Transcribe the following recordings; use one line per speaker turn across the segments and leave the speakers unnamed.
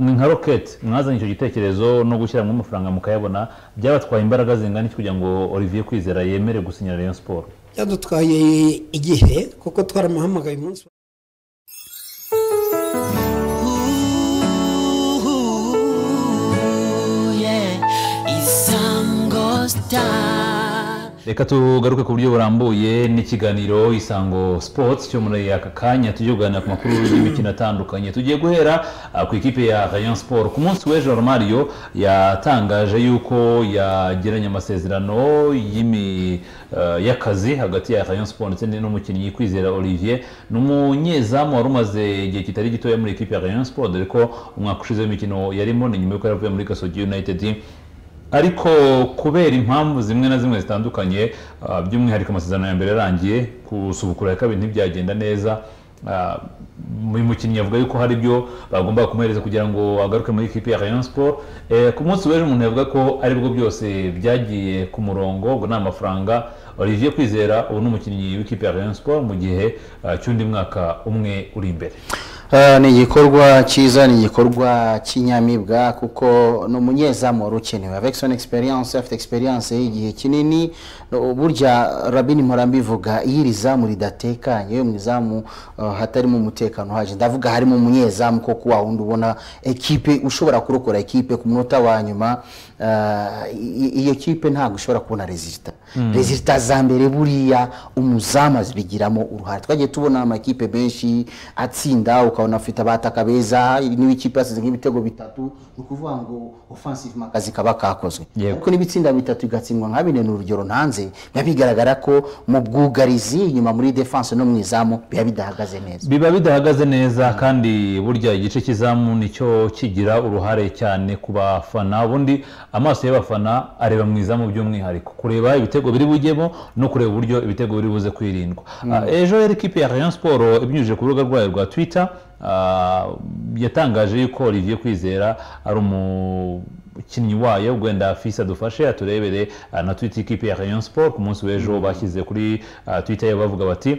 mwe nka roketi mwazanye icyo gitekerezo no gushyiramo amafaranga mukayabona byabatwaye imbaraga zingana iki kugira ngo olivier kwizera yemere gusinyira rayon siporo
byadutwaye igihe kuko twaramuhamagaye umunsi
reka tugaruke ku buryo burambuye n'ikiganiro isango sports cyo muri aka kanya tujye kuganira ku makuru y'imikino atandukanye tugiye guhera uh, ku ikipe ya rayon sport ku munsi w'ejo mario yatangaje yuko yagiranye amasezerano y'imi uh, y'akazi hagati ya rayon sport ndetse n'umukinnyi kwizera olivier ni umunyezamu wari umaze igihe kitari gitoya muri ikipe ya rayon sport dore ko umwaka ushize w'imikino yarimo ni nyuma y'uko yaravuye muri gasogi united ariko kubera impamvu zimwe na zimwe zitandukanye by'umwihariko amasezerano ya mbere yarangiye gusubukura ya kabiri ntibyagenda neza uyu mukinnyi yavuga yuko hari ibyo bagomba kumuhereza kugira ngo agaruke muri ikipe ya rayon sport ku munsi w'ejo umuntu yavuga ko aribwo byose byagiye ku murongo ngo ni amafaranga olivier kwizera ubu ni umukinnyi w'ikipe ya rayon sport mu gihe cy'undi mwaka umwe uri imbere
ni igikorwa cyiza ni igikorwa cy'inyamibwa kuko ni umunyezamu wari ukenewe avekisoni egisperiyanse afite egisperiyanse y'igihe kinini burya rabini mpora mbivuga iyo iri zamu ridatekanye iyo mu izamu hatarimo umutekano uhagije ndavuga harimo umunyezamu koko wa wundi ubona ekipe ushobora kurokora ekipe ku munota wa nyuma iyo ekipe ntabwo ushobora kubona rezilita rezilita za mbere buriya umuzamu azibigiramo uruhare twagiye tubona amakipe menshi atsinda ukabona afite abataka beza niba ikipe yasize nk'ibitego bitatu ni ukuvuga ngo ofansive akazi kaba kakozwe ariko n'ibitsinda bitatu bigatsindwa nka bine ni urugero ntanze biba bigaragara ko mu bwugarizi inyuma muri defanse no mu izamu biba bidahagaze neza
biba bidahagaze neza kandi burya igice cy'izamu nicyo kigira uruhare cyane ku bafana ubundi amaso y'abafana areba mu izamu by'umwihariko kureba ibitego biri bujyemo no kureba uburyo ibitego biri buze kwirindwa ejo yari ikipe ya rayon siporo ibinyujije ku rubuga rwayo rwa twita yatangaje yuko olivier kwizera ari umukinnyi wayo wenda fisi adufashe aturebere na twita ikipe ya rayon sport ku munsi w'ejo bashyize kuri twita yabo bavuga bati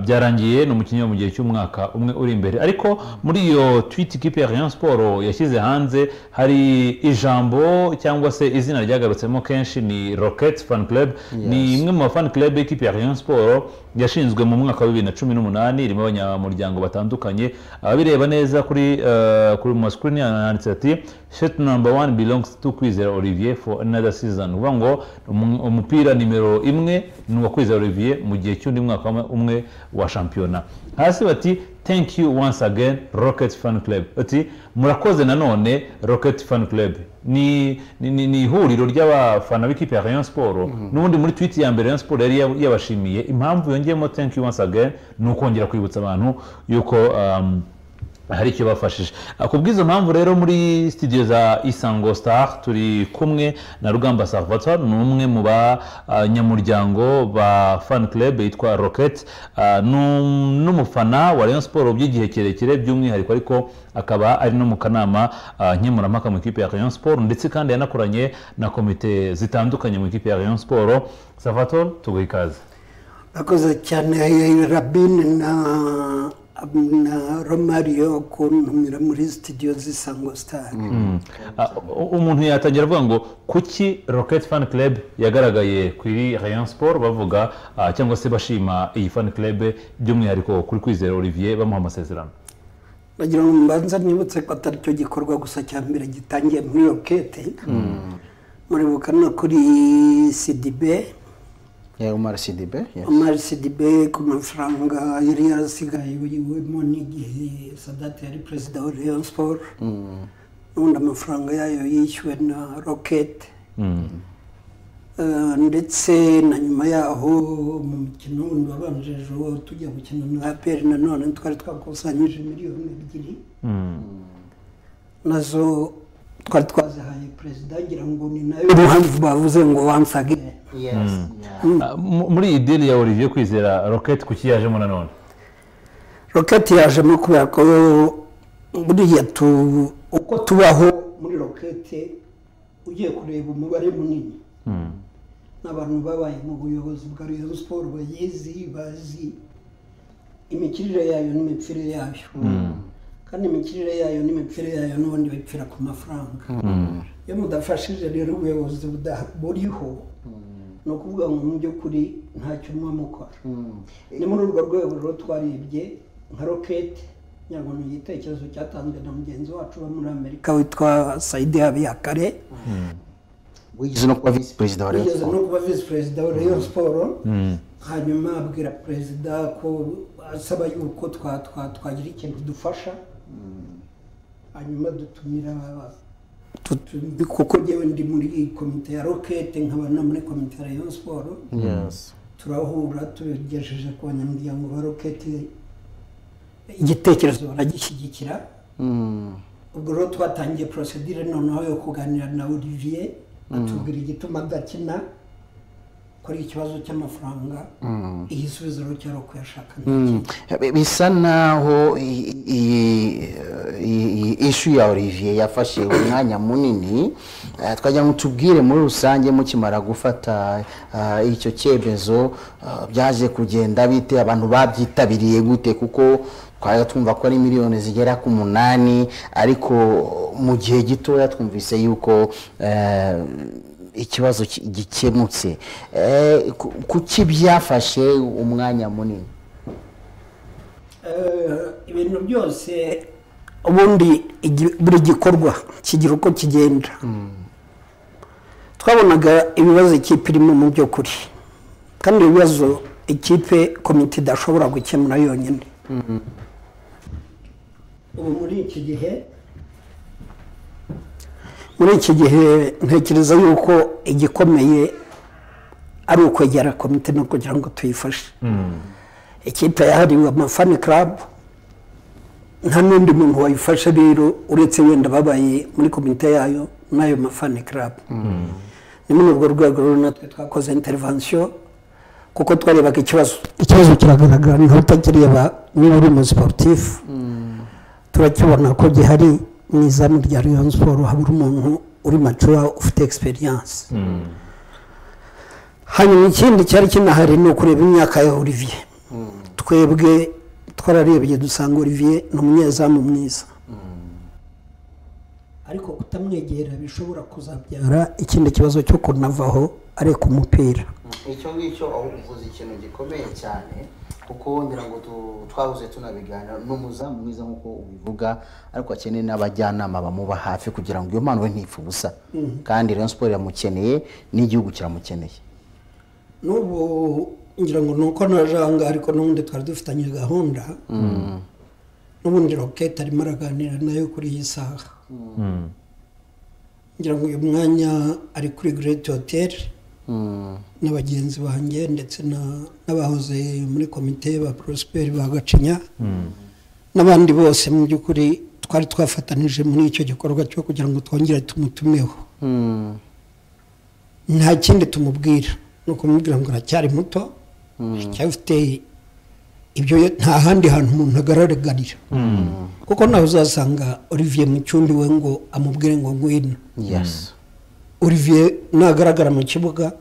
byarangiye ni umukinnyi wo mu gihe cy'umwaka umwe uri imbere ariko muri iyo twita ikipe ya rayon sport yashyize hanze hari ijambo cyangwa se izina ryagarutsemo kenshi ni rocket fan club ni imwe mu mafan club y'ikipe ya rayon sport yashinzwe mu mwaka wa bibiri na cumi n'umunani irimo abanyamuryango batandukanye ababireba neza kuri kuri masikirini handitse ati sheti namba wani bilongizi tu kwizera olivier fo anada sizoni uvuga ngo umupira nimero imwe ni uwa kwizera olivier mu gihe cy'undi mwaka umwe wa shampiyona hasi bati thank you once again rocket fan club ati murakoze nanone rocket fan club ni ni ihuriro ry'abafana b'ikipe ya rayon siporo n'ubundi muri twiti ya mbere rayon siporo yari yabashimiye impamvu yongeyemo thank you once again ni ukongera kwibutsa abantu yuko hari icyo bafashije ku bw'izo mpamvu rero muri studio za isango star turi kumwe na rugamba salvatore ni umwe mu banyamuryango ba fan club yitwa rocket n'umufana wa rayon siporo by'igihe kirekire by'umwihariko ariko akaba ari no mu kanama nkemurampaka mu ikipe ya rayon siporo ndetse kandi yanakoranye na komite zitandukanye mu ikipe ya rayon siporo salvatore tuguha ikaze
akoze cyane rabine na na romariyo kuntumira muri sitidiyo z'isango sitari
umuntu yatangira avuga ngo kuki rocket fan club yagaragaye kuri rayon sport bavuga cyangwa se bashima iyi fan club by'umwihariko kuri kwizera olivier bamuha amasezerano
bagira ngo mbanza nibutse ko atari cyo gikorwa gusa cya mbere gitangiye muri roketi muribuka no kuri sidibe
umara sidibe
umara sidibe ku mafaranga yari yarasigaye yiwemo n'igihe sadate yari perezida wa rayon siporo n'ubundi amafaranga yayo yishyuwe na roketi ndetse na nyuma yaho mu mukino wundi wabanjije uwo tujya gukina na aperi nanone twari twakusanyije miliyoni ebyiri nazo twari twazihaye perezida ngira ngo ni nayo mpamvu bavuze ngo wansage
muri iyi diri ya olivier kwizera roketi kuki yajemo nanone
roketi yajemo kubera ko buriya uko tubaho muri roketi ugiye kureba umubare munini n'abantu babaye mu buyobozi bwa riyo siporo bayizi bazi imikirire yayo n'imipfire yayo kandi imikirire yayo n'imipfire yayo n'ubundi bipfira ku mafaranga iyo mudafashije rero ubuyobozi buda- buriho ni ukuvuga ngo mu by'ukuri ntacyo umwe mukora ni muri urwo rwego rero twarebye nka rokete ngira ni igitekerezo cyatanzwe na mugenzi wacu uba muri amerika witwa sayidi habiyakare
wigeze no kuba visi perezida wa
yigeze no
rayon
kuba visi perezida wa rayon siporo hanyuma abwira perezida ko asaba yuko twa- twa- twagira ikintu dufasha hanyuma dutumira tutu- kuko ngewe ndi muri iyi komite ya rokete nkaba no muri komite ya rayon siporo turahura tubigejeje ku banyamuryango ba roketi igitekerezo baragishyigikira ubwo rero twatangiye porosedire noneho yo kuganira na olivier atubwira igituma adakina ko ari ikibazo cy'amafaranga igisubizo rero cyari uko yashaka
bisa naho i- i- i- iyi ishu ya olivier yafashe umwanya munini Eh, twagira ngo tubwire muri rusange mukimara gufata ah, icyo cyemezo ah, byaje kugenda bite abantu babyitabiriye gute kuko twari twumva ko ari miliyoni zigera ku munani ariko mu gihe gitoya twumvise yuko eh, ikibazo ki- gikemutse Eh, ku- kuki byafashe umwanya munini
Eh, ibintu byose ubundi igi- buri gikorwa kigira uko kigenda twabonaga ibibazo ikipe irimo mu by'ukuri kandi ibibazo ikipe komite idashobora gukemura yonyine ubu muri iki gihe muri iki gihe ntekereza yuko igikomeye ari ukwegera komite no kugira ngo tuyifashe ikipe yahariwe amafani club nta n'undi muntu wayifashe rero uretse wenda ababaye muri komite yayo n'ayo mafani club ni muri urwo rwego rero natwe twakoze intervention kuko twarebaga ikibazo ikibazo kiragaragara niho utakireba niba uri mu sportifu turakibona ko gihari mu izamu rya rayon siporo habura umuntu uri macuwa ufite experience hanyuma ikindi cyari kinahari ni ukureba imyaka ya olivier twebwe twararebye dusanga olivier ni umunyezamu mwiza ariko kutamwegera bishobora kuzabyara ikindi kibazo cyo kunavaho areka umupira
icyo ngicyo aho uvuze ikintu gikomeye cyane kuko ngira ngo tu- twahoze tunabiganira ni umuzamu mwiza nk'uko ubivuga ariko akeneye n'abajyanama bamuba hafi kugira ngo iyo mpano ye ntipfe ubusa kandi rayon siporo iramukeneye n'igihugu kiramukeneye
n'ubu ngira ngo ni uko na janga ariko n'ubundi twari dufitanye gahunda n'ubundi rokete arimo araganira nayo kuri iyi saha ngira ngo uyu mwanya ari kuri gireti hoteli na bagenzi banjye ndetse na- n'abahoze muri komite ba porosiperi ba gacinya n'abandi bose mu by'ukuri twari twafatanije muri icyo gikorwa cyo kugira ngo twongere tumutumeho nta kindi tumubwira ni ukumubwira ngo aracyari muto aracyafite ibyo ye- nta handi hantu umuntu agararagarira kuko nawe uzasanga olivier mu cyundi we ngo amubwire ngo ngwino
yesi
olivier nagaragara mu kibuga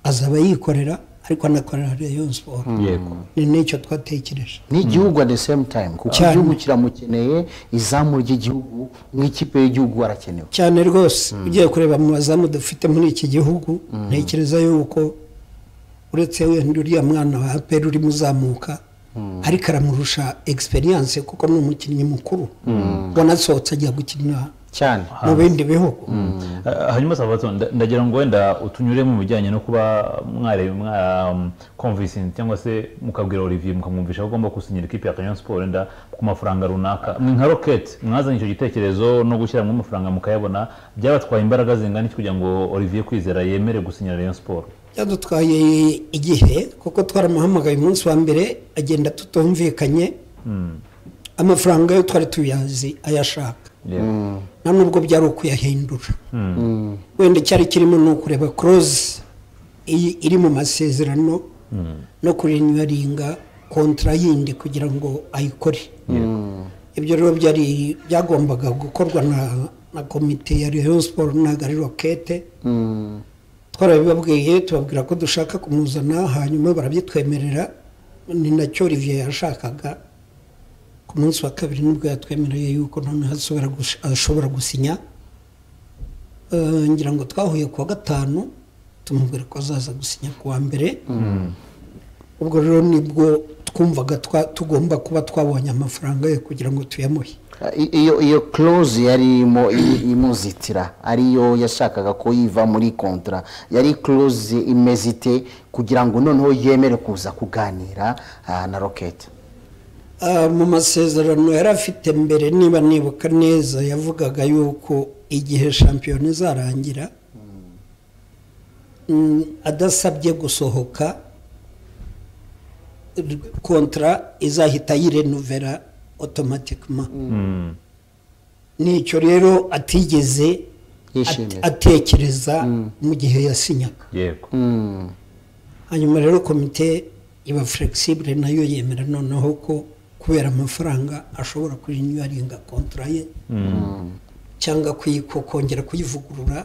azaba yikorera ariko anakorera rayon siporo
yego
ni n'icyo twatekereje
n'igihugu at the same time kuko
Cyane.
igihugu kiramukeneye izamu ry'igihugu nk'ikipe y'igihugu arakenewe
cyane rwose ugiye kureba mu bazamu dufite muri iki gihugu ntekereza yuko uretse wenda uriya mwana wa aperi urimo uzamuka ariko aramurusha egisperiyanse kuko ni umukinnyi mukuru wanasohotse ajya gukina
cyane
mu bindi bihugu
Ah, hanyuma salvatore nda- ndagira ngo wenda utunyure mu bijyanye no kuba mwareba mwakumvisinzi cyangwa se mukabwira olivier mukamwumvisha ko agomba gusinyira ikipe ya kanyon sport wenda ku mafaranga runaka mwe nka rocket mwazanye icyo gitekerezo no gushyiramo amafaranga mukayabona byabatwaye imbaraga zingana iki kugira ngo olivier kwizera yemere gusinyira rayon sport
byadutwaye igihe kuko twaramuhamagaye umunsi wa mbere agenda tutumvikanye amafaranga yo twari tuyazi ayashaka
Yego.
nta nubwo byari ukuyahindura wenda icyari kirimo ni ukureba koroze iri mu masezerano no kurinyuwaringa kontara yindi kugira ngo ayikore ibyo rero byari byagombaga gukorwa na na komite ya rayon siporo ntabwo ari rokete twarabibabwiye tubabwira ko dushaka kumuzana hanyuma barabyitwemerera ni nacyo olivier yashakaga ku munsi wa kabiri nibwo yatwemereye yuko noneho ashobora gush- ashobora gusinya Eh, ngira ngo twahuye ku wa gatanu tumubwira ko azaza gusinya ku wa mbere ubwo rero nibwo twumvaga twa- tugomba kuba twabonye amafaranga ye kugira ngo tuyamuhe
I- iyo iyo close yari irimo i- imuzitira ariyo yashakaga ko yiva muri kontra yari close imeze ite kugira ngo noneho yemere kuza kuganira ah, na rocket
Ah, mu masezerano yari afite mbere niba nibuka neza yavugaga yuko igihe shampiyona izarangira mm, adasabye gusohoka r- kontra izahita yirenuvera otomatikima nicyo rero atigeze
Yishimira.
at- atekereza mu gihe yasinyaga
yego
Mm.
hanyuma rero komite iba flexible nayo yemera noneho ko kubera amafaranga ashobora kuyinyuwaringa kontra ye cyangwa kuyiko- kongera kuyivugurura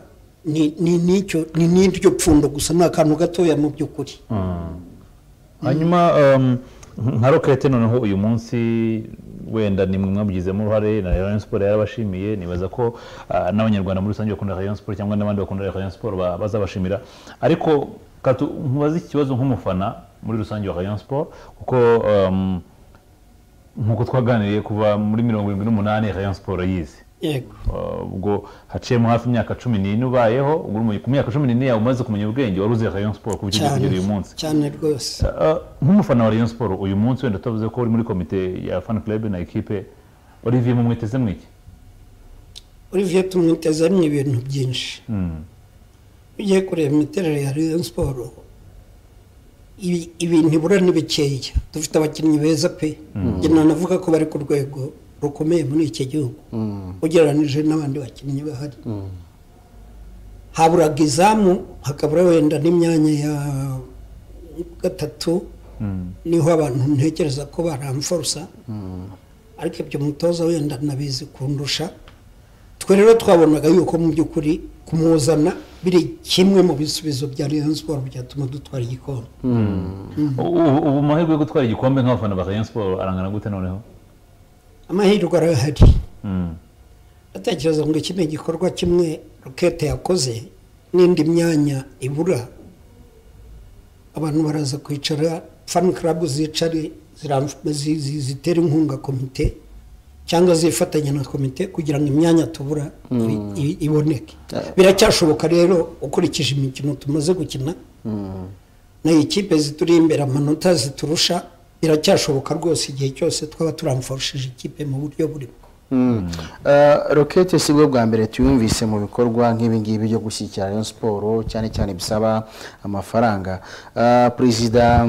ni ni- n'icyo- ni n'iryo pfundo gusa ni akantu gatoya mu by'ukuri
hanyuma um, nka rokete noneho uyu munsi wenda nimwe mwabigizemo uruhare na rayon siporo yarabashimiye nibaza ko ah, n'abanyarwanda muri rusange bakunda rayon siporo cyangwa n'abandi bakunda rayon siporo ba- bazabashimira ariko katu nkubaze iki kibazo nk'umufana muri rusange wa rayon siporo kuko um, nk'uko twaganiriye kuva muri mirongo irindwi n'umunani rayon siporo yize
yego
Uh, ubwo haciyemo hafi imyaka cumi n'ine ubayeho ubwo uri mu- ku myaka cumi n'ine yawe umaze kumenya ubwenge wari uzi rayon siporo ku buryo ugiye
cyane
kugera uyu munsi
cyane rwose
Uh, nk'umufana wa rayon siporo uyu munsi wenda utavuze ko uri muri komite ya fan club na ekipe olivier mumwiteze mwiki
olivier tumwitezemo ibintu byinshi ugiye kureba imiterere ya rayon siporo ibi- ibintu ibura ni bikeya dufite abakinnyi beza pe njye nanavuga ko bari ku rwego rukomeye muri iki gihugu ugereranije n'abandi bakinnyi bahari haburaga izamu hakabura wenda n'imyanya ya gatatu niho abantu ntekereza ko baramforosa ariko ibyo mutoza wenda nabizi kundusha twe rero twabonaga yuko mu by'ukuri kumuzana biri kimwe mu bisubizo bya rayon siporo byatuma dutwara igikombe
ubu ubu amahirwe yo gutwara igikombe nk'abafana ba rayon siporo arangana gute noneho
amahirwe arahari
Mm.
atekereza ngo iki ni igikorwa kimwe rokete yakoze n'indi myanya ibura abantu baraza kwicara fani karabu zicare ziramf- zi- zi- zitera inkunga komite cyangwa zifatanya na komite kugira ngo imyanya tubura i- i- iboneke biracyashoboka rero ukurikije imikino tumaze gukina na ikipe zituri imbere amanota ziturusha biracyashoboka rwose igihe cyose twaba turamfashije ikipe mu buryo burimo
Mm. Uh, rokete si bwo bwa mbere tuyumvise mu bikorwa nk'ibi ngibi byo gushyigikira rayon siporo cyane cyane bisaba amafaranga Uh, perezida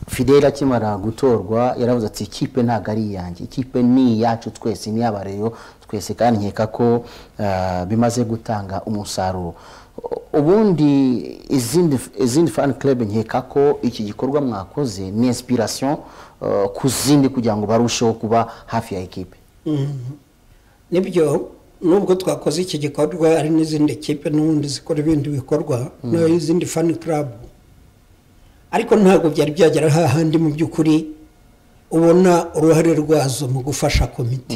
fidela akimara gutorwa yaravuze ati ikipe ntabwo ari iyanjye ikipe ni iyacu twese ni iy'abareyo twese kandi nkeka ko uh, bimaze gutanga umusaruro U- ubundi izindi izindi fan club nkeka ko iki gikorwa mwakoze ni inspiration uh, ku zindi kugira ngo barusheho kuba hafi ya ekipe
nibyo nubwo twakoze iki gikorwa hari n'izindi kipe n'ubundi zikora ibindi bikorwa n'izindi fani karabu ariko ntabwo byari byagera hahandi mu by'ukuri ubona uruhare rwazo mu gufasha komite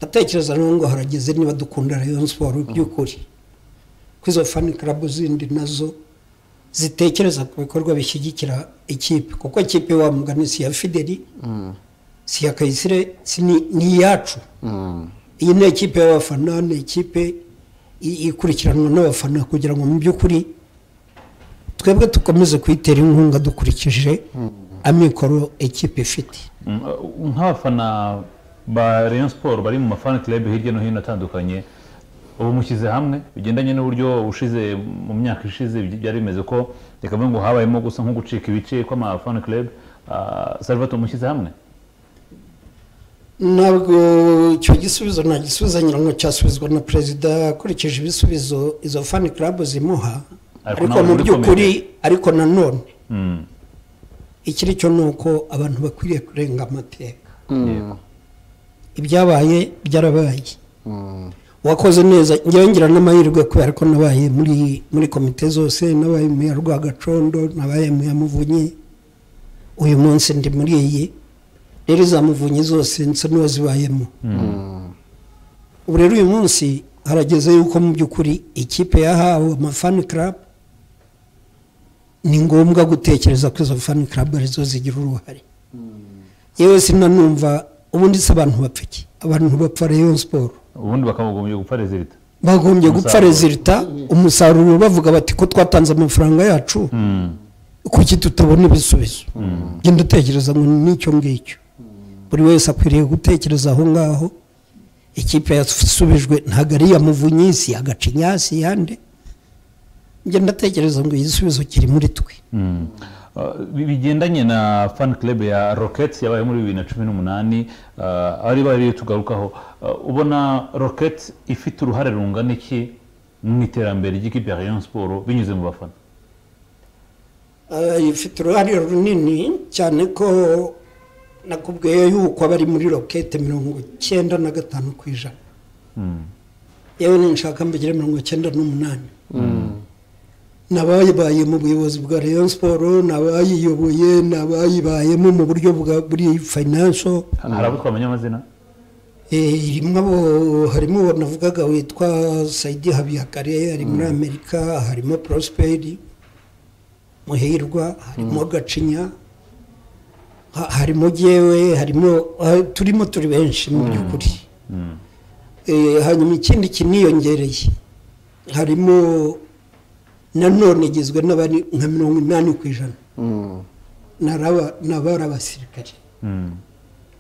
ndatekereza rero ngo harageze niba dukunda rayon siporo by'ukuri ko izo fani karabu zindi nazo zitekereza ku bikorwa bishyigikira ikipe kuko ikipe wa mugani si iya fideli si iya kayisire si ni- ni iyacu iyi ni ikipe y'abafana ni ikipe i- ikurikiranwa n'abafana kugira ngo mu by'ukuri twebwe dukomeze kuyitera inkunga dukurikije amikoro ikipe ifite
Mm, uh, nk'abafana ba rayon siporo bari mu mafani club hirya no hino atandukanye ubu mushyize hamwe bigendanye n'uburyo ushize mu myaka ishize by- byari bimeze ko reka mvuge ngo habayemo gusa nko gucika ibice kw'amafani club Ah, salvatore mushyize hamwe
ntabwo icyo gisubizo nta gisubizo ngira ngo cyasubizwa na perezida akurikije ibisubizo izo fani karabu zimuha
Ariko
ariko
nawe
mu
muri
by'ukuri
komite.
ariko nanone
Mm.
ikiri cyo ni uko abantu bakwiriye kurenga amateka
Yego.
ibyabaye byarabaye
Mm.
wakoze neza njyewe ngira n'amahirwe kubera ko nabaye muri muri komite zose nabaye mu ya rwagacondo nabaye mu ya muvunyi uyu munsi ndi muri iyi rero za muvunyi zose nsa n'uwazibayemo ubu rero uyu munsi harageze yuko mu by'ukuri ikipe yahawe amafani karabu ni ngombwa gutekereza ko izo fani karabu arizo zigira uruhare yewe sinanumva ubundi se abantu bapfa iki abantu bapfa rero siporo
ubundi bakamugombye gupfa rezilita
bagombye gupfa
Umusaruro.
rezilita umusaruro bavuga bati ko twatanze amafaranga yacu kuki tutabona ibisubizo genda utekereza ngo ni icyo ngicyo buri wese akwiriye gutekereza aho ngaho ikipe yasubijwe ntabwo ari iya muvunyisi ya gacinyasi yande genda atekereza ngo igisubizo kiri muri twe
Mm. Uh, bi- bigendanye na fan club ya rocket yabaye muri bibiri na cumi n'umunani uh, ari bari tugarukaho Uh, ubona rocket ifite uruhare rungana iki mu iterambere ry'ikipe ya rayon siporo binyuze mu bafana
Eh, ifite uruhare runini cyane ko nakubwiye yuko abari muri rokete mirongo icyenda na gatanu ku ijana
Mm.
yewe ninshaka mbigire mirongo icyenda n'umunani nabayibaye mu buyobozi bwa rayon siporo nabayiyoboye nabayibayemo mu buryo bwa buri fayinanso
hari abo twamenya amazina
irimo abo harimo uwo navugaga witwa sayidi habiyakare ari muri amerika harimo porosiperi muhirwa harimo gacinya ha- harimo gewe harimo ha- turimo turi benshi mu by'ukuri
Mm.
Eh, hanyuma ikindi kiniyongereye harimo nanone igizwe n'abari nka mirongo inani ku ijana
Mm.
n'araba- n'abari abasirikare
Mm.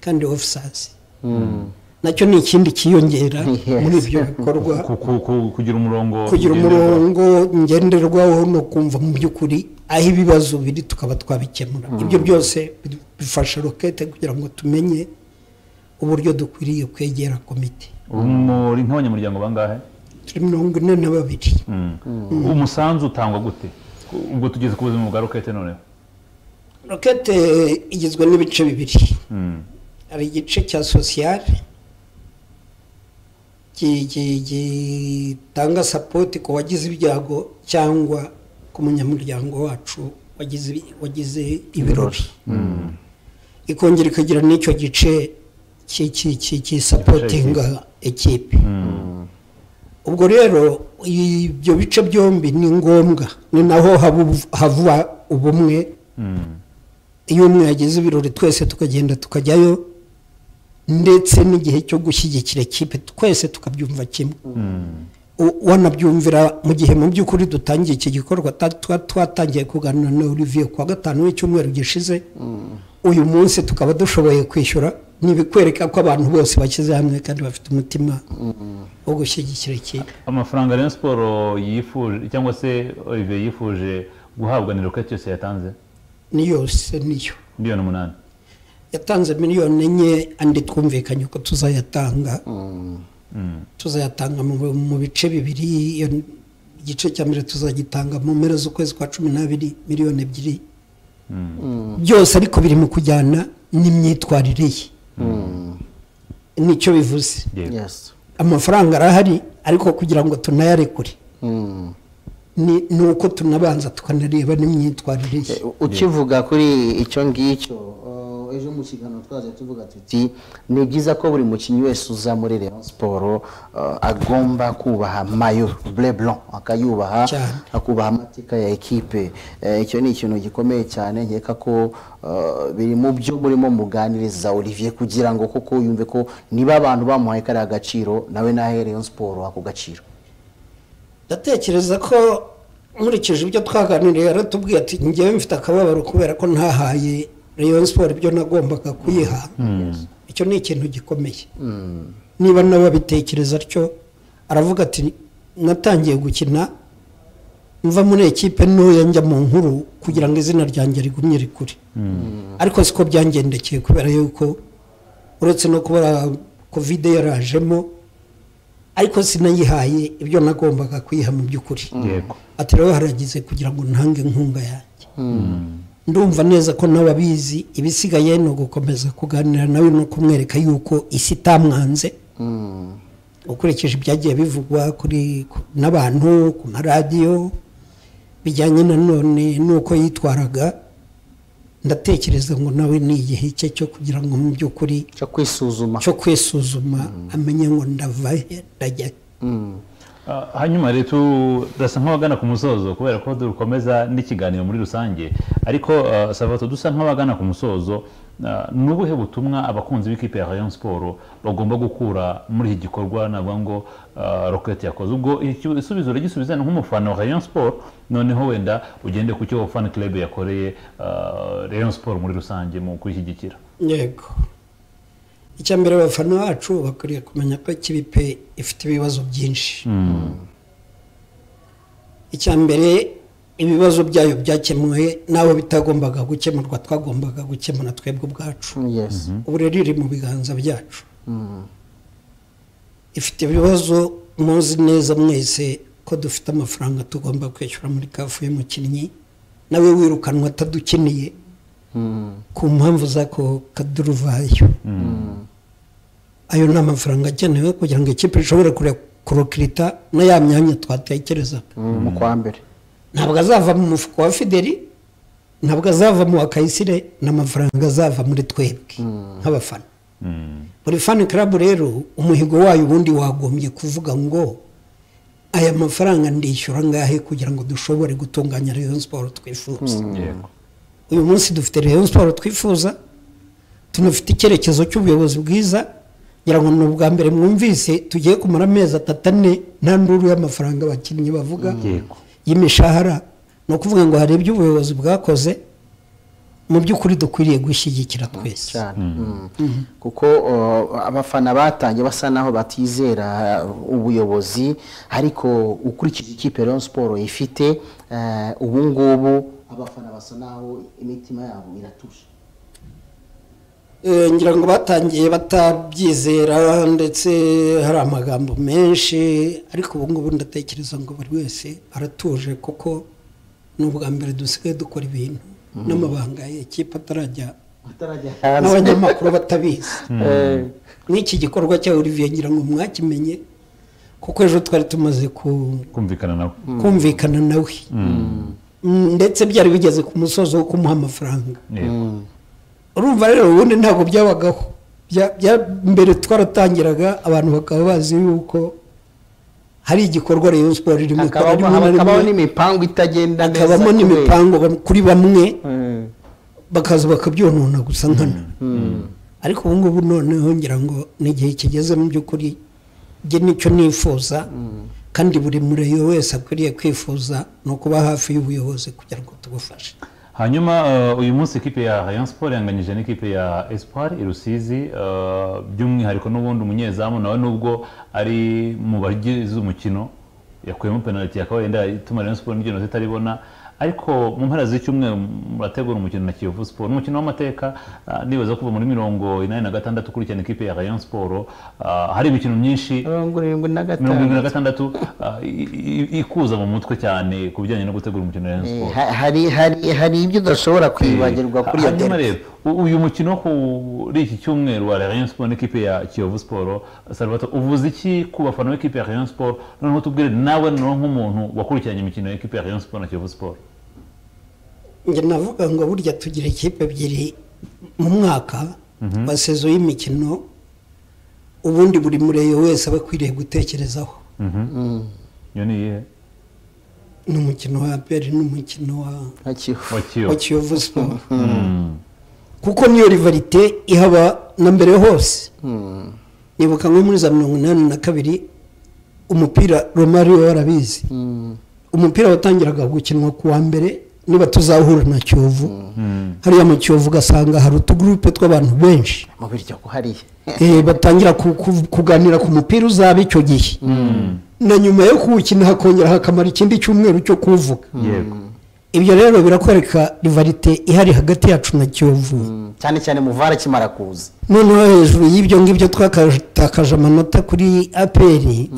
kandi ofisazi
Mm.
nacyo ni ikindi cyiyongera
Yes.
muri ibyo bikorwa
Ku- ku- ku- kugira umurongo
kugira
ngenderwaho.
umurongo ngenderwaho no kumva mu by'ukuri aho ibibazo biri tukaba twabikemura ibyo byose bi- bifasha rokete kugira ngo tumenye uburyo dukwiriye kwegera komite
Ubu muri nk'abanyamuryango bangahe
turi mirongo ine na babiri
Mm. umusanzu utangwa gute ubwo tugeze ku buzima bwa rocket noneho
rokete igizwe n'ibice bibiri
Mm.
hari igice cya sosiyale ki- ki- gitanga sapoti ku wagize ibyago cyangwa ku munyamuryango wacu wagize ibi- wagize ibirori ikongera ikagira n'icyo gice ki- ki- ki- kisapotinga ekipe ubwo rero ibyo bice byombi ni ngombwa ni naho habu- hava ubumwe
Mm.
iyo umwe yagize ibirori twese tukagenda tukajyayo ndetse n'igihe cyo gushyigikira ikipe twese tukabyumva kimwe
Mm.
U- wanabyumvira mu gihe mu by'ukuri dutangiye iki gikorwa ta- twa- twatangiye kuganira na olivier kuwa gatanu w'icyumweru gishize uyu munsi tukaba dushoboye kwishyura ntibikwereka ko abantu bose bashyize hamwe kandi bafite umutima wo gushyigikira ikipe
amafaranga rero siporo yifuje cyangwa se olivier yifuje guhabwa ni rocket yose yatanze
ni yose niyo
miliyoni umunani
yatanze miliyoni enye andi twumvikanye ko tuzayatanga tuzayatanga mu, mu bice bibiri iyo ni- igice cya mbere tuzagitanga mu mpera z'ukwezi kwa cumi n'abiri miliyoni ebyiri byose ariko biri mu kujyana n'imyitwarire ye nicyo bivuze
yego
Yes.
amafaranga arahari ariko kugira ngo tunayarekure
Mm.
ni ni uko tunabanza tukanareba n'imyitwarire ye
Eh, ukivuga kuri icyo ngicyo eh, ejo mu kiganiro twaje tuvuga tuti ni byiza ko buri mukinnyi wese uza muri Rayon Sport eh, agomba kubaha mayo bleu blanc akayubaha
Cyane.
akubaha amateka ya ekipe Eh, icyo ni ikintu gikomeye cyane nkeka ko eh, biri mu byo murimo muganiriza Olivier kugira ngo koko yumve ko niba abantu bamuhaye kariya gaciro nawe nahe Rayon Sport ako gaciro
ndatekereza ko nkurikije ibyo twaganiriye yaratubwiye ati njyewe mfite akababaro kubera ko ntahaye rayon siporo ibyo nagombaga kuyiha icyo ni ikintu gikomeye niba nawe abitekereza atyo aravuga ati natangiye gukina mva muri ekipe ntoya njya mu nkuru kugira ngo izina ryanjye rigumye rikure ariko siko byangendekeye kubera yuko uretse no kuba kovide yarajemo ariko sinayihaye ibyo nagombaga kuyiha mu by'ukuri
yego
ati rero haragize kugira ngo ntange inkunga yanjye ndumva neza ko n'ababizi ibisigaye ni ugukomeza kuganira nawe no kumwereka yuko isi itamwanze ukurikije ibyagiye bivugwa kuri ku- n'abantu ku maradiyo bijyanye na none n'uko yitwaraga ndatekereza ngo nawe ni igihe cye cyo kugira ngo mu by'ukuri
cyo kwisuzuma
cyo kwisuzuma amenye ngo ndava he ndajya he
Mm.
Ah, hanyuma rero turasa nk'abagana ku musozo kubera ko dukomeza n'ikiganiro muri rusange ariko ah, savato dusa nk'abagana ku musozo ah, ni ubuhe butumwa abakunzi b'ikipe ya rayon siporo bagomba gukura muri iki gikorwa navuga ngo ah, rocket yakoze ubwo iki- isubizo uragisubiza ni nk'umufana wa rayon siporo noneho wenda ugende ku cyo fan club yakoreye ah, rayon siporo muri rusange mu kuyishyigikira
yego icya mbere abafana bacu bakwiriye kumenya ko ikipe ifite ibibazo byinshi icya mbere ibibazo byayo byakemuwe n'abo bitagombaga gukemurwa twagombaga gukemura twebwe ubwacu
yes
ubu rero iri mu biganza byacu ifite ibibazo muzi neza mwese ko dufite amafaranga tugomba kwishyura muri kafu y'umukinnyi nawe wirukanwa atadukeneye
Mm.
ku mpamvu z'ako kaduruvayo ayo ni amafaranga akenewe kugira ngo ikipe ishobore kure kurokirita na ya myanya twatekerezaga
Mm, mu kwa mbere
ntabwo azava mu mufuka wa fideli ntabwo azava mu wa kayisire ni amafaranga azava muri twebwe nk'abafana buri fani karabu rero umuhigo wayo ubundi wagombye kuvuga ngo aya mafaranga ndishyura angahe kugira ngo dushobore gutunganya rayon siporo twifuza
yego
uyu munsi dufite rayon siporo twifuza tunafite icyerekezo cy'ubuyobozi bwiza ngira ngo ni ubwa mbere mwumvise tugiye kumara amezi atatu ane nta nduru y'amafaranga abakinnyi bavuga
yego
y'imishahara ni ukuvuga ngo hari ibyo ubuyobozi bwakoze mu by'ukuri dukwiriye gushyigikira twese
cyane Mm. kuko uh, abafana batangiye basa naho batizera uh, ubuyobozi ariko ukurikije ikipe Rayon Sport ifite uh, ubu ngubu abafana basa naho imitima yabo iratuje
Eh, ngira ngo batangiye batabyizera ndetse hari amagambo menshi ariko ubu ngubu ndatekereza ngo buri wese aratuje kuko ni ubwa mbere dusigaye dukora ibintu n'amabanga y'ikipe atarajya
atarajya
n'abanyamakuru batabizi
Eh,
nk'iki gikorwa cya olivier ngira ngo mwakimenye kuko ejo twari tumaze ku-
kumvikana nawe
kumvikana nawe Mm, ndetse byari bigeze ku musozo wo kumuha amafaranga
yego
urumva rero ubundi ntabwo byabagaho Bya- bya- mbere twaratangiraga abantu bakaba bazi yuko hari igikorwa Rayon Sport irimo ikora
hakabamo
rimwe na rimwe,
hakabaho n'imipangu itagenda neza
hakabamo
kubera-
n'imipango bam- kuri bamwe
Mm.
bakaza bakabyonona gusa nkana ariko ubu ngubu noneho ngira ngo ni igihe kigeze mu by'ukuri njye nicyo nifuza kandi buri murebe wese akwiriye kwifuza ni ukuba hafi y'ubuyobozi kugira ngo tubufashe
hanyuma eh, uyu munsi ikipe ya rayon sport yanganyije n'ikipe ya espoir i rusizi eh, by'umwihariko n'ubundi umunyezamu nawe nubwo ari mu bagize umukino yakuyemo penaliti yakaba yenda ituma rayon sport n'igeno zitaribona ariko mu mpera z'icyumweru murategura umukino na kiyovu siporo umukino w'amateka eh, nibaza kuva muri mirongo inani na gatandatu ukurikirana ikipe ya rayon siporo hari imikino myinshi
mirongo irindwi na
mirongo irindwi
gatanu
na gatandatu eh, i- i- ikuza mu mutwe cyane ku bijyanye no gutegura umukino wa rayon
Eh,
siporo
ha- hari hari hari ibyo udashobora kwibagirwa kuri iyo
hanyuma
derby
rero u- uyu mukino wo kuri iki cyumweru wa Rayon Sport n'ikipe ya Kiyovu Sport Salvatore uvuze iki ku bafana b'ikipe ya Rayon Sport noneho tubwire nawe noneho nk'umuntu wakurikiranye imikino y'ikipe ya Rayon Sport na Kiyovu Sport
njye navuga ngo burya tugira ikipe ebyiri mu mwaka wa sezo y'imikino ubundi buri murebe wese aba akwiriye gutekerezaho
iyo ni iyihe
ni umukino wa aperi n'umukino wa
nka Kivu.
wa
wa
Kiyovu
kiyovu siporo kuko niyo rivarite ihaba na mbere hose nibuka nko muri za mirongo inani na kabiri umupira romari we warabizi umupira watangiraga gukinwa ku wa mbere niba tuzahura na kiyovu hariya mu kiyovu ugasanga hari utugurupe tw'abantu benshi
mu biryo hariya
Eh, batangira ku- ku- kuganira ku mupira uzaba icyo gihe na nyuma yo kuwukina hakongera hakamara ikindi cyumweru cyo kuwuvuga
yego
ibyo rero birakwereka rivarite ihari hagati yacu na kiyovu
cyane cyane muvara akimara kuza
noneho hejuru y'ibyo ngibyo twatakaje amanota kuri aperi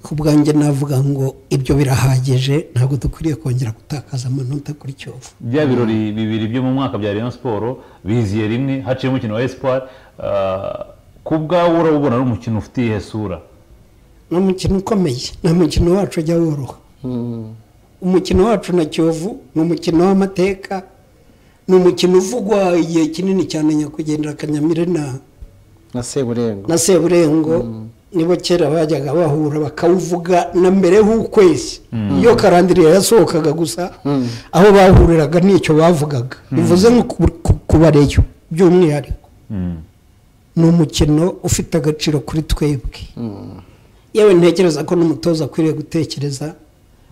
ku bwanjye navuga ngo ibyo birahagije ntabwo dukwiriye kongera gutakaza amanota kuri kiyovu
bya birori bibiri byo mu mwaka bya Rayon Sport biziye rimwe haciyemo umukino wa Espoir ah, ku bwawe urabubona ari umukino ufite iyihe sura
ni umukino ukomeye ni umukino wacu ujya woroha umukino wacu na kiyovu ni umukino w'amateka ni umukino uvugwa igihe kinini cyane nyakwigendera kanyamire na
na seburengo
na seburengo nibo kera bajyaga bahura bakawuvuga na mbere h'ukwezi iyo karandiriye yasohokaga gusa aho bahuriraga n'icyo bavugaga bivuze nko ku- kubareyo by'umwihariko ni umukino ufite agaciro kuri twebwe yewe ntekereza ko n'umutoza akwiriye gutekereza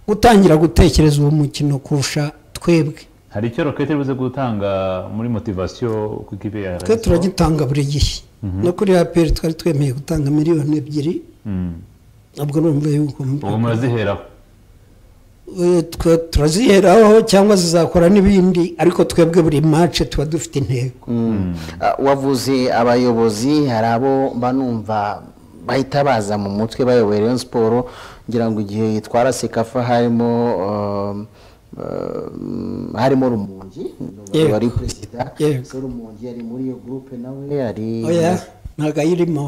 gutangira gutekereza uwo mukino kurusha twebwe
hari icyo rokete ibuze gutanga muri motivasiyo ku ikipe ya
twe
Rayon Sport?
turagitanga buri gihe no kuri aperi twari twemeye gutanga miliyoni ebyiri
Mm.
ntabwo numva yuko
ubwo muraziheraho
Eh, twe turaziheraho cyangwa zizakora n'ibindi ariko twebwe buri mace tuba dufite intego
Ah, wavuze abayobozi hari abo mba numva bahita baza mu mutwe bayoboye Rayon siporo ngira ngo igihe yitwara sekafa harimo um, um, harimo rumungi
Yego.
wari perezida
Yego.
Se rumungi yari muri iyo gurupe nawe yari
oya ntabwo ayirimo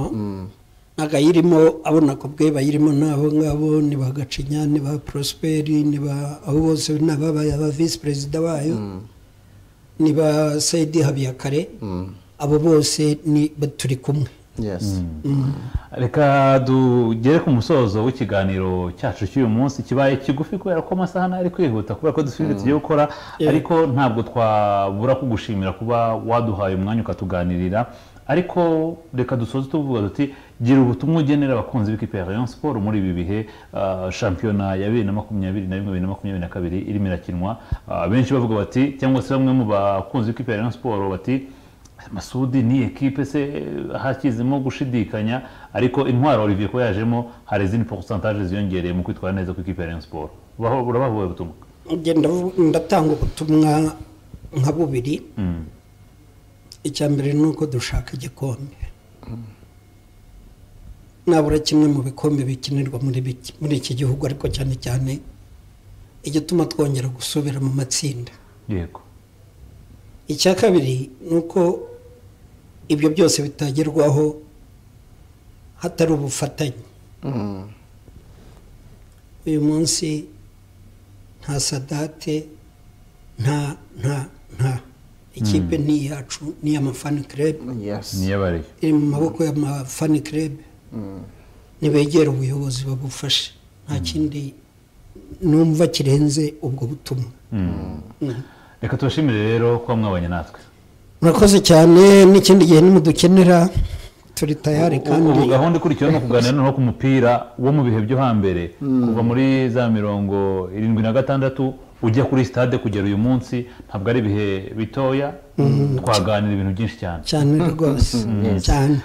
ntabwo ayirimo abona ko bwe bayirimo n'abo ngabo ni ba gacinya ni ba prosperi ni ba abo bose ni ababaya ba visi perezida bayo ni ba seyidi habiyakare abo bose ni turi kumwe
yes
reka tugere ku musozo w'ikiganiro cyacu cy'uyu munsi kibaye kigufi kubera ko amasaha n'ari kwihuta kubera ko dufite ibintu tugiye gukora ariko ntabwo twabura kugushimira kuba waduhaye umwanya ukatuganirira ariko reka dusoze tuvuga duti gira ubutumwa ugenera abakunzi b'ikipe ya Rayon Sport muri ibi bihe ah, shampiyona ya bibiri na makumyabiri na rimwe bibiri na makumyabiri na kabiri irimo irakinwa Ah, benshi bavuga bati cyangwa se bamwe mu bakunzi b'ikipe ya Rayon Sport bati masudi ni ekipe se eh, hakizemo gushidikanya ariko intwaro olivier ko yajemo hari izindi porosantaje ziyongereye mu kwitwara neza ku ikipe ya rayon siporo urabahuye ubutumwa
ngenda ndatanga ubutumwa nka bubiri
Mm.
icya mbere ni uko dushaka igikombe nabura kimwe mu bikombe bikinirwa muri biki- muri iki gihugu ariko cyane cyane igituma twongera gusubira mu matsinda
yego
icya kabiri ni uko ibyo byose bitagerwaho hatari ubufatanye
Mm.
uyu munsi nta sadate nta nta nta ikipe ni iyacu ni iy'amafani kirebe
yes
niyabariye
iri mu maboko y'amafani kirebe nibegera ubuyobozi babufashe nta kindi numva kirenze ubwo butumwa Mm.
reka tubashimire rero kuba mwabanye natwe
murakoze cyane n'ikindi gihe nimudukenera turi tayari kandi
ubu gahunda ikurikiyeho ni ukuganira noneho ku mupira wo mu bihe byo hambere kuva muri za mirongo irindwi na gatandatu ujya kuri sitade kugera uyu munsi ntabwo ari ibihe bitoya twaganira ibintu byinshi cyane
cyane rwose cyane